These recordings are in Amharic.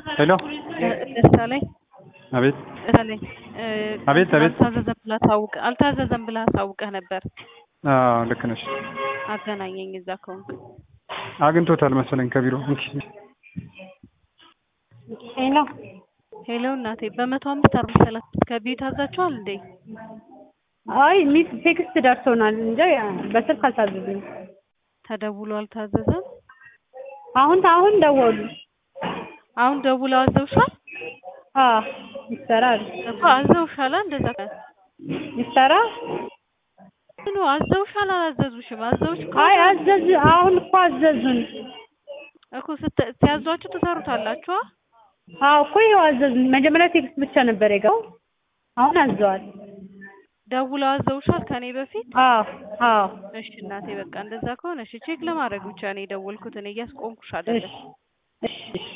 ሄሎ ደሳለኝ አቤት ደሳለኝ አቤት አቤት አልታዘዘም ብለህ አሳውቀህ አልታዘዘም ብለህ አሳውቀህ ነበር። አዎ ልክ ነሽ አገናኘኝ እዛ ከሆንክ አግኝቶታል መሰለኝ ከቢሮ እንኪ ሄሎ ሄሎ እናቴ በመቶ አምስት አርባ ሰላሳ ከቢዩ ታዛችኋል እንዴ? አይ ሚስ ቴክስት ደርሶናል እንጂ በስልክ አልታዘዝንም። ተደውሎ አልታዘዘም። አሁን አሁን ደወሉ። አሁን ደውለው አዘውሻል አዎ ይሰራል እኮ አዘውሻል። እንደዛ ይሰራ ምኑ አዘውሻል? አላዘዙሽም? አዘውሽ እኮ አይ አዘዝ አሁን እኮ አዘዙን። እኮ ስት- ሲያዟችሁ ትሰሩታላችሁ። አዎ እኮ ይኸው አዘዙን። መጀመሪያ ቴክስት ብቻ ነበር የገባው። አሁን አዘዋል። ደውለው አዘውሻል ከኔ በፊት? አዎ አዎ እሺ እናቴ በቃ እንደዛ ከሆነ እሺ ቼክ ለማድረግ ብቻ ነው የደወልኩት። እኔ እያስቆምኩሽ አይደለም። እሺ እሺ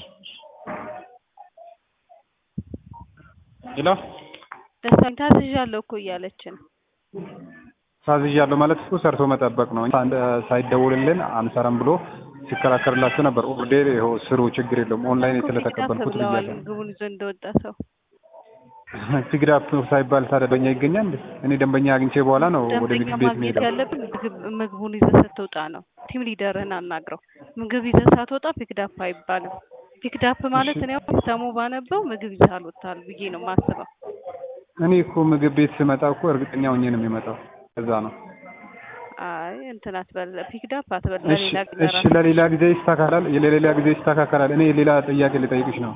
ሄሎ ደሳኝ ታዝዣለሁ እኮ እያለች ነው። ታዝዣለሁ ማለት እኮ ሰርቶ መጠበቅ ነው። አንድ ሳይደውልልን አንሰራም ብሎ ሲከራከርላቸው ነበር። ኦርዴር ይኸው ስሩ፣ ችግር የለውም ኦንላይን እኮ ስለተቀበልኩት ብለዋል ብያለሁ። ምግቡን ይዞ እንደወጣ ሰው ፒግዳፕ ሳይባል ታዲያ ደንበኛ ይገኛል እንዴ? እኔ ደንበኛ አግኝቼ በኋላ ነው ወደ ደንበኛ ምግብ ቤት ማግኘት የሚሄደው። ያለብን ምግብ ምግቡን ይዘህ ስትወጣ ነው። ቲም ሊደርህን አናግረው። ምግብ ይዘህ ሳትወጣ ፒክዳፕ አይባልም። ፒክዳፕ ማለት እኔ አሁን ሰሙ ባነበው ምግብ ይዘህ አልወጣል ብዬ ነው የማስበው። እኔ እኮ ምግብ ቤት ስመጣ እኮ እርግጠኛ ሆኜ ነው የሚመጣው። ከዛ ነው አይ እንትን አትበል፣ ፒክዳፕ አትበል። እሺ ለሌላ ጊዜ እሺ፣ ራስህ ለሌላ ጊዜ ይስተካከላል። ለሌላ ጊዜ ይስተካከላል። እኔ ሌላ ጥያቄ ልጠይቅሽ ነው።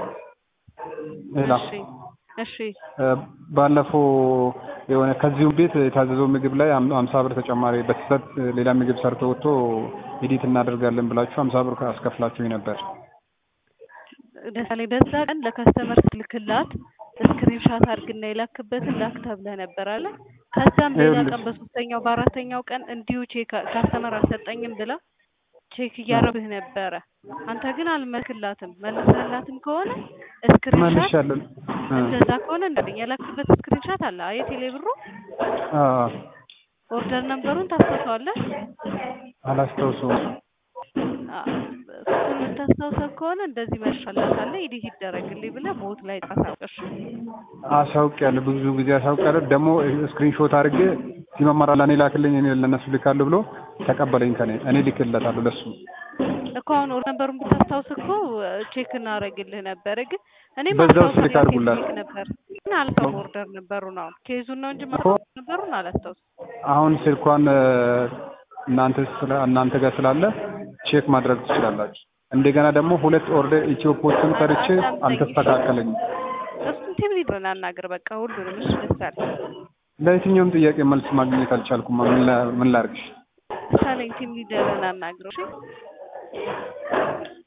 ሌላ እሺ እሺ እ፣ ባለፈው የሆነ ከዚሁ ቤት የታዘዘው ምግብ ላይ አም- አምሳ ብር ተጨማሪ በስህተት ሌላ ምግብ ሰርቶ ወጥቶ ኤዲት እናደርጋለን ብላችሁ አምሳ ብር አስከፍላችሁኝ ነበር። ደሳሌ በዛ ቀን ለከስተመር ስልክላት ስክሪንሻት አድርግና የላክበትን ላክ ተብለህ ነበር አለ። ከዛም ሌላ ይኸውልሽ። ቀን በሶስተኛው በአራተኛው ቀን እንዲሁ ቼክ ካስተመር አልሰጠኝም ብላ ቼክ እያረብህ ነበረ። አንተ ግን አልመልክላትም። መልሰላትም ከሆነ ስክሪንሻት መልሻለሁ። እ፣ እንደዛ ከሆነ እንደኝ የላክበት ስክሪንሻት አለ። የቴሌ ብሩ አ፣ ኦርደር ነምበሩን ታስታውሰዋለህ? አላስታውሰውም። አ፣ እሱን የምታስታውሰው ከሆነ እንደዚህ መልሻላታለ ኤዲት ይደረግልኝ ብለህ ቦት ላይ ጣሳቀሽ አሳውቂያለሁ፣ ብዙ ጊዜ አሳውቂያለሁ። ደግሞ ስክሪንሾት አድርጌ ሲመመራ ለእኔ ላክልኝ፣ እኔ ለእነሱ ልካለሁ ብሎ ተቀበለኝ ከኔ እኔ ልክለታለሁ ለሱ እኮ አሁን ኦርደር ነምበሩን ብታስታውስ እኮ ቼክ እናደርግልህ ነበረ። ግን እኔ በዛው ማስታወስ ስልክ አድርጉላት። ነበር ግን አልተውም። ኦርደር ነበሩን አሁን ኬዙን ነው እንጂ እኮ ማስታወስ ነበሩን አላስታውስ አሁን ስልኳን እ፣ እናንተ ስለ እናንተ ጋር ስላለ ቼክ ማድረግ ትችላላችሁ። እንደገና ደግሞ ሁለት ኦርደር ኢትዮፖችን ሰርቼ አልተስተካከለኝም። እሱን ቲም ሊድረን አናግር በቃ ሁሉንም እሱ ደስ አለ ለየትኛውም ጥያቄ መልስ ማግኘት አልቻልኩም። ምን ላ- ምን ላድርግሽ? ሳለኝ ቲም ሊደርን አናግረው እሺ